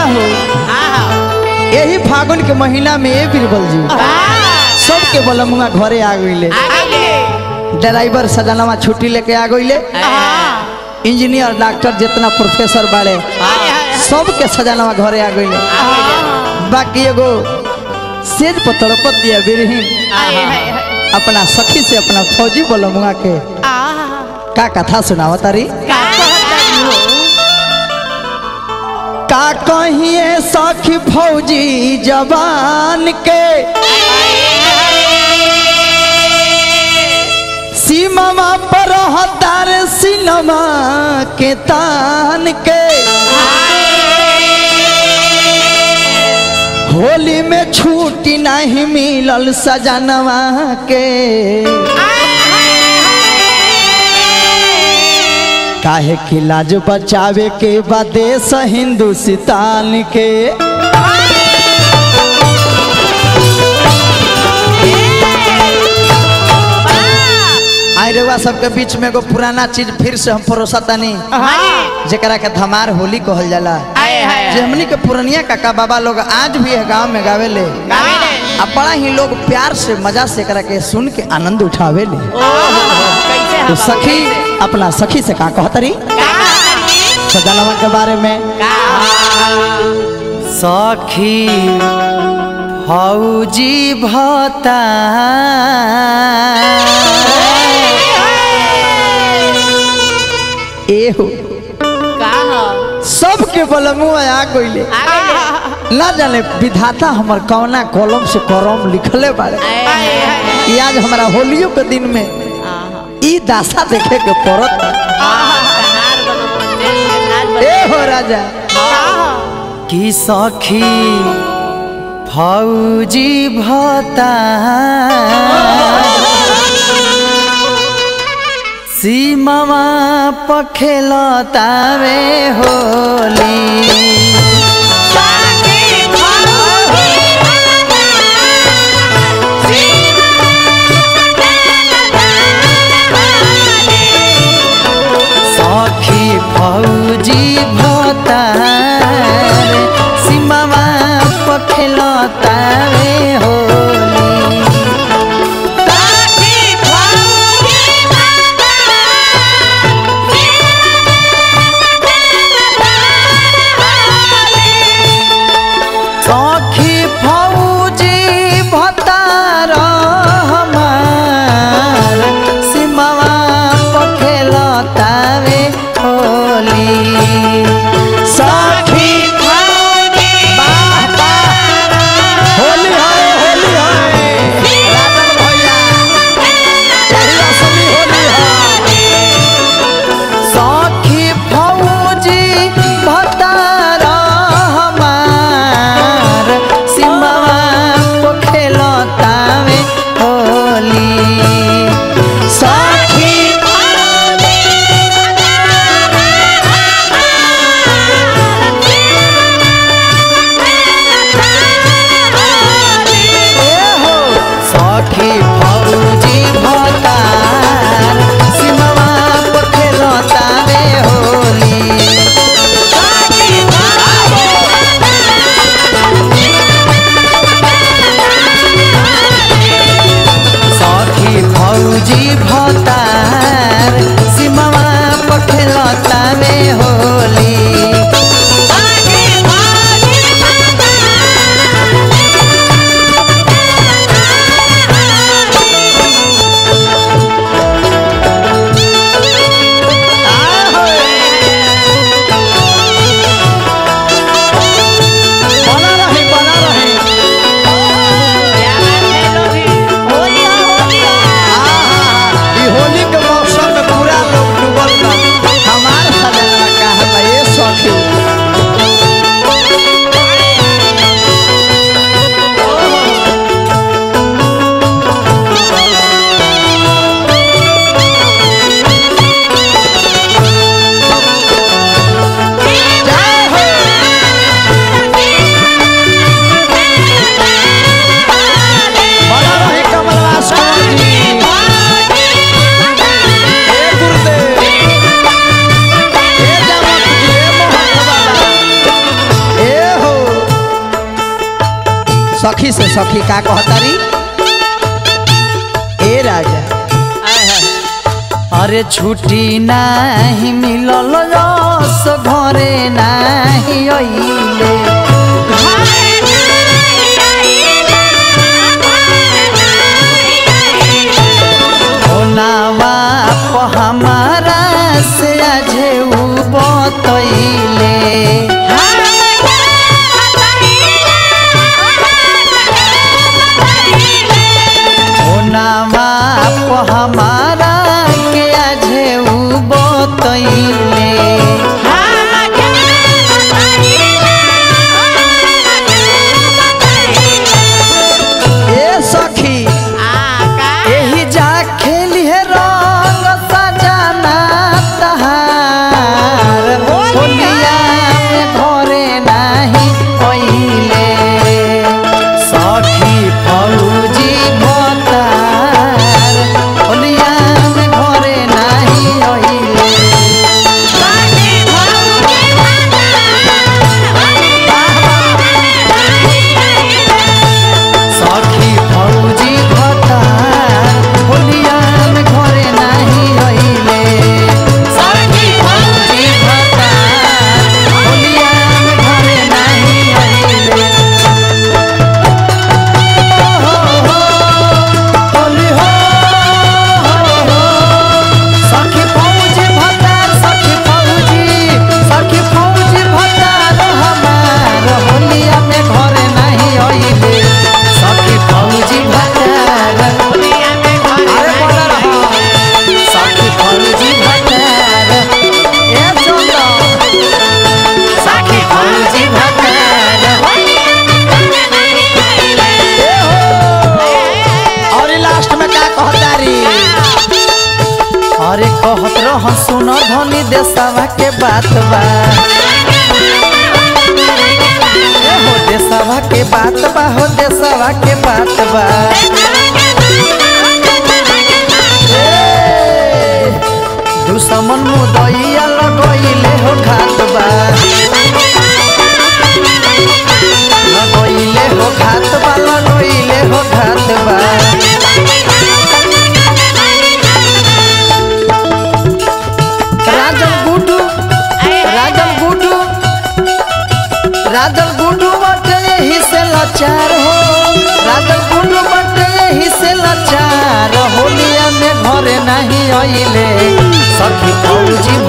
हो यही फागुन के महीना में ये बीरबल जी सबके बलमुआ घरे आ गईले ड्राइवर सजनवा छुट्टी लेके आ गईले इंजीनियर डॉक्टर जितना प्रोफेसर बाड़े सबके सजनवा घरे आ गईले बाकी एगो सेज पर तड़पत दिया बिरहीन अपना सखी से अपना फौजी बलमुआ के का कथा सुनावा तारी का कहिए सखी फौजी जवान के सीमा पर हतार सिनमा के तान के होली में छुट्टी नहीं मिलल सजनवा के काहे कि लाज बचावे के बदेश हिंदुस्तान के आई रउआ सबके बीच में एगो पुराना चीज फिर से हम परोसा तनी जेकरा के धमार होली कहल जाला जे हमनी के पुरनिया काका बाबा लोग आज भी है गांव में गावे ले आ बड़ा ही लोग प्यार से मजा से एकरा के सुन के आनंद उठावे ले तो सखी अपना सखी से का कहतरी सजनवा के बारे में सखी फौजी भता एहो सबके बलमुआ आ गइले ना जाने विधाता हमर कौना कलम से करम लिखले बारे ई आज हमारा होलियो के दिन में ई दासा देखे के पड़त ए हो राजा की सखी फौजी भता सीमा पखेलतावे होली सखी फौजी भतार सीमा पखेलतावे होली सखी से सखी का कहतारी ए राजा अरे छुट्टी नाही मिलल रस घरे नाही अइले ओनावा प हमारा से आजे उ बतैले ओनावा प हमारा के आजे उ बतैले ए सखी एही जा खेली है रंग सजाना तहार होलिया में घरे नाही पहिले सखी फौजी भतार होलिया में घरे नाही अइले सखी फौजी भतार होलिया में घरे नाही अइले सखी फौजी भतार होलिया में घरे नाही अइले हो हो होली हो हो हो सखी फौजी भतार सखी फौजी सखी फौजी भतार हमार होलिया में घरे नाही अइले सखी फौजी भतार अरे बोला रहा सखी फौजी भतार ए चलो सखी फौजी भतार ए हो और लास्ट में का कहतारी अरे कहत रह सुन धनी देशवा के बात बा ए हो देशवा के बात बा हो देशवा के बात बा ए, दुश्मन मुदैया लगैले हो घात बा लगैले हो घात बा लगैले हो घात बा राजन गुडू राजन गुडू राजन गुडू बटे यही से लाचार हो राजन गुडू बटे यही से लाचार होलिया में घरे नहीं अइले सखी फौजी